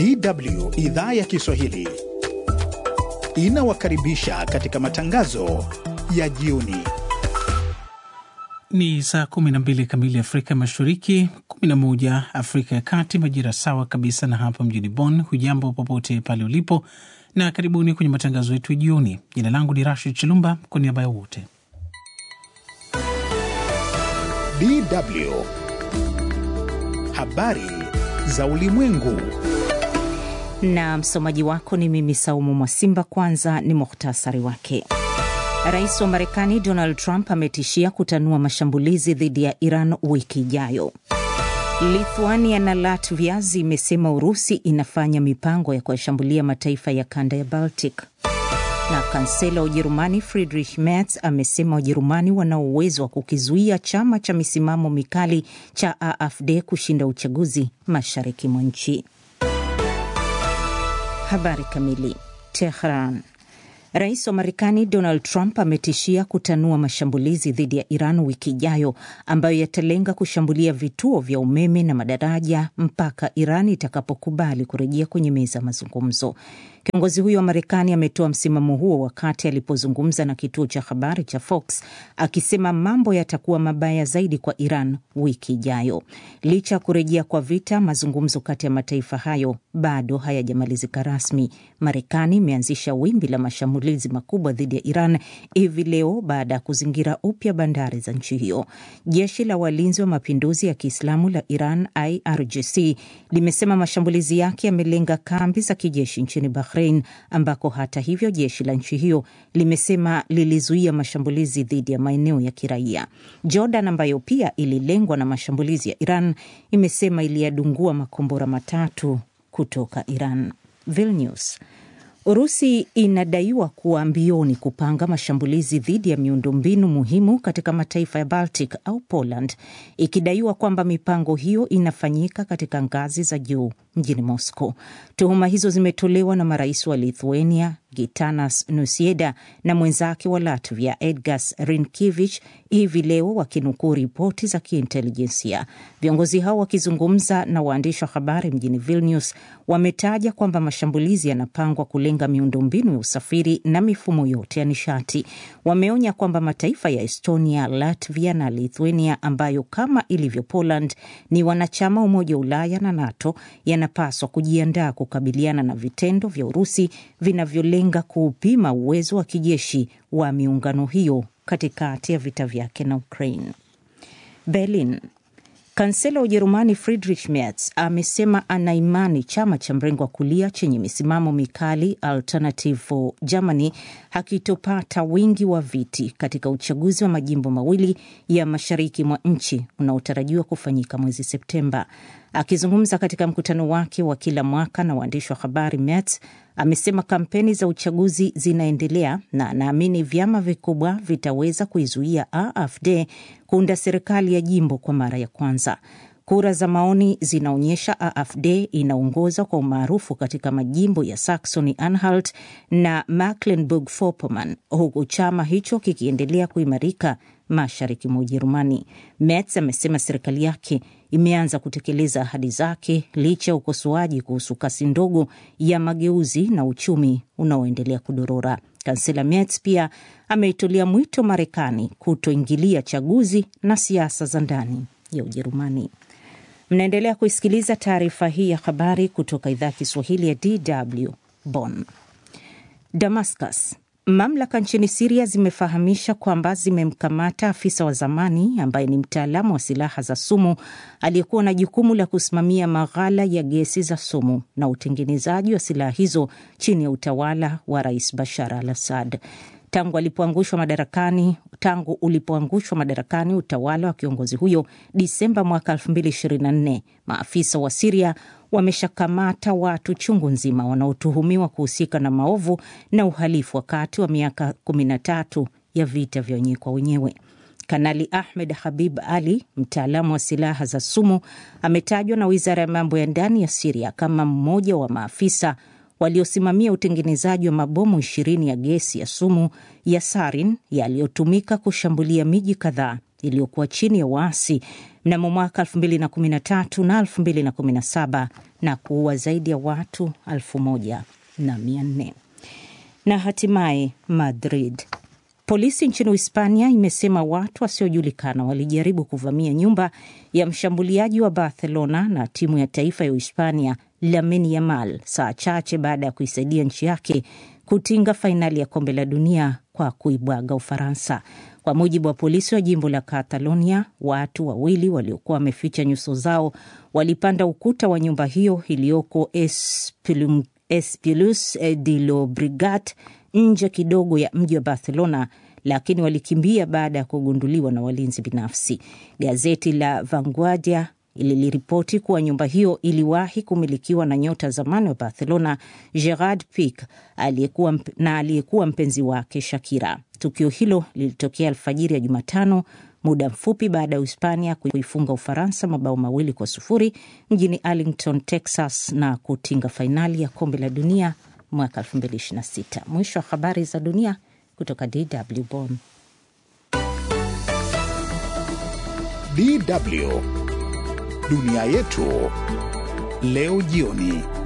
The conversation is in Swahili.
DW idhaa ya Kiswahili inawakaribisha katika matangazo ya jioni. Ni saa 12 kamili Afrika Mashariki, 11 Afrika ya Kati, majira sawa kabisa na hapa mjini Bonn. Hujambo popote pale ulipo, na karibuni kwenye matangazo yetu ya jioni. Jina langu ni Rashid Chilumba, kwa niaba ya wote DW habari za ulimwengu na msomaji wako ni mimi Saumu Mwasimba. Kwanza ni muhtasari wake. Rais wa Marekani Donald Trump ametishia kutanua mashambulizi dhidi ya Iran wiki ijayo. Lithuania na Latvia zimesema Urusi inafanya mipango ya kuyashambulia mataifa ya kanda ya Baltic. Na kansela wa Ujerumani Friedrich Merz amesema Wajerumani wana uwezo wa kukizuia chama cha misimamo mikali cha AfD kushinda uchaguzi mashariki mwa nchi. Habari kamili. Tehran. Rais wa Marekani Donald Trump ametishia kutanua mashambulizi dhidi ya Iran wiki ijayo ambayo yatalenga kushambulia vituo vya umeme na madaraja mpaka Iran itakapokubali kurejea kwenye meza ya mazungumzo. Kiongozi huyo wa Marekani ametoa msimamo huo wakati alipozungumza na kituo cha habari cha Fox akisema mambo yatakuwa mabaya zaidi kwa Iran wiki ijayo. Licha ya kurejea kwa vita, mazungumzo kati ya mataifa hayo bado hayajamalizika rasmi. Marekani imeanzisha wimbi la mashambulizi makubwa dhidi ya Iran hivi leo baada ya kuzingira upya bandari za nchi hiyo. Jeshi la walinzi wa mapinduzi ya Kiislamu la Iran, IRGC, limesema mashambulizi yake yamelenga kambi za kijeshi nchini Bahrain, ambako hata hivyo jeshi la nchi hiyo limesema lilizuia mashambulizi dhidi ya maeneo ya kiraia. Jordan, ambayo pia ililengwa na mashambulizi ya Iran, imesema iliyadungua makombora matatu kutoka Iran. Vilnius. Urusi inadaiwa kuwa mbioni kupanga mashambulizi dhidi ya miundombinu muhimu katika mataifa ya Baltic au Poland, ikidaiwa kwamba mipango hiyo inafanyika katika ngazi za juu mjini Moscow. Tuhuma hizo zimetolewa na marais wa Lithuania Gitanas Nusieda na mwenzake wa Latvia Edgars Rinkevich hivi leo wakinukuu ripoti za kiintelijensia. Viongozi hao wakizungumza na waandishi wa habari mjini Vilnius wametaja kwamba mashambulizi yanapangwa kulenga miundombinu ya usafiri na mifumo yote ya nishati. Wameonya kwamba mataifa ya Estonia, Latvia na Lithuania ambayo kama ilivyo Poland ni wanachama Umoja wa Ulaya na NATO yanapaswa kujiandaa kukabiliana na vitendo vya Urusi vinavyolenga kuupima uwezo wa kijeshi wa miungano hiyo katikati ya vita vyake na Ukraine. Berlin. Kansela wa Ujerumani Friedrich Merz amesema ana imani chama cha mrengo wa kulia chenye misimamo mikali Alternative for Germany hakitopata wingi wa viti katika uchaguzi wa majimbo mawili ya mashariki mwa nchi unaotarajiwa kufanyika mwezi Septemba. Akizungumza katika mkutano wake wa kila mwaka na waandishi wa habari, Merz amesema kampeni za uchaguzi zinaendelea na anaamini vyama vikubwa vitaweza kuizuia AfD kuunda serikali ya jimbo kwa mara ya kwanza. Kura za maoni zinaonyesha AfD inaongoza kwa umaarufu katika majimbo ya Saxony Anhalt na Mecklenburg-Vorpommern, huku chama hicho kikiendelea kuimarika mashariki mwa Ujerumani. Merz amesema serikali yake imeanza kutekeleza ahadi zake licha ya ukosoaji kuhusu kasi ndogo ya mageuzi na uchumi unaoendelea kudorora. Kansela Merz pia ameitolea mwito Marekani kutoingilia chaguzi na siasa za ndani ya Ujerumani. Mnaendelea kuisikiliza taarifa hii ya habari kutoka idhaa ya Kiswahili ya DW Bonn. Damascus. Mamlaka nchini Siria zimefahamisha kwamba zimemkamata afisa wa zamani ambaye ni mtaalamu wa silaha za sumu aliyekuwa na jukumu la kusimamia maghala ya gesi za sumu na utengenezaji wa silaha hizo chini ya utawala wa Rais Bashar al Assad. Tangu alipoangushwa madarakani tangu ulipoangushwa madarakani utawala wa kiongozi huyo Disemba mwaka 2024, maafisa wa Siria wameshakamata watu chungu nzima wanaotuhumiwa kuhusika na maovu na uhalifu wakati wa miaka 13 ya vita vya wenyewe kwa wenyewe. Kanali Ahmed Habib Ali, mtaalamu wa silaha za sumu, ametajwa na wizara ya mambo ya ndani ya Siria kama mmoja wa maafisa waliosimamia utengenezaji wa mabomu ishirini ya gesi ya sumu ya sarin yaliyotumika kushambulia miji kadhaa iliyokuwa chini ya waasi mnamo mwaka 2013 na 2017 na kuua zaidi ya watu elfu moja na mia nne. Na hatimaye Madrid, polisi nchini Uhispania imesema watu wasiojulikana walijaribu kuvamia nyumba ya mshambuliaji wa Barcelona na timu ya taifa ya Uhispania Lamine Yamal saa chache baada ya kuisaidia nchi yake kutinga fainali ya kombe la dunia kwa kuibwaga Ufaransa. Kwa mujibu wa polisi wa jimbo la Catalonia, watu wawili waliokuwa wameficha nyuso zao walipanda ukuta wa nyumba hiyo iliyoko Espilus de Llobregat, nje kidogo ya mji wa Barcelona, lakini walikimbia baada ya kugunduliwa na walinzi binafsi. Gazeti la Vanguardia liliripoti kuwa nyumba hiyo iliwahi kumilikiwa na nyota zamani wa Barcelona Gerard Pique aliyekuwa na aliyekuwa mpenzi wake Shakira. Tukio hilo lilitokea alfajiri ya Jumatano, muda mfupi baada ya Uhispania kuifunga Ufaransa mabao mawili kwa sufuri mjini Arlington, Texas na kutinga fainali ya kombe la dunia mwaka 2026. Mwisho wa habari za dunia kutoka DW Bonn. DW Dunia Yetu Leo Jioni.